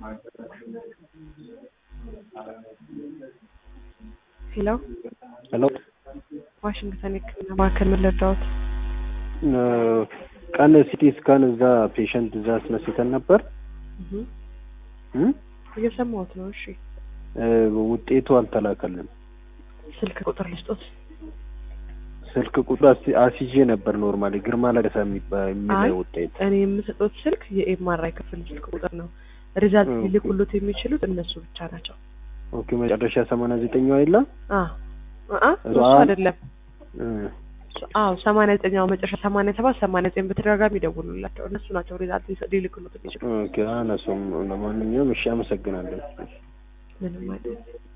ሄሎ ሄሎ ዋሽንግተን የሕክምና ማዕከል ምን ልርዳዎት? ቀን ሲቲ ስካን እዛ ፔሸንት እዛ አስነስተን ነበር እህ እ እየሰማሁት ነው። እሺ እ ውጤቱ አልተላከልንም። ስልክ ቁጥር ልስጦት? ስልክ ቁጥር አስ- አስይዤ ነበር። ኖርማሊ ግርማ ለገሰ የሚባ- አይ የሚለው ውጤት እኔ የምሰጡት ስልክ የኤምአርአይ ክፍል ስልክ ቁጥር ነው። ሪዛልት ኦኬ። ሊልኩሉት የሚችሉት እነሱ ብቻ ናቸው። ኦኬ መጨረሻ ሰማንያ ዘጠኛው የለ አ አ እሱ አ- አይደለም። እ አዎ ሰማንያ ዘጠኛው መጨረሻ ሰማንያ ሰባት ሰማንያ ዘጠኝ በተደጋጋሚ ይደውሉላቸው እነሱ ናቸው ሪዛልት ሊሰ- ሊልኩሉት የሚችሉ ኦኬ አነሱም ለማንኛውም እሺ አመሰግናለሁ። ምንም አይደለም።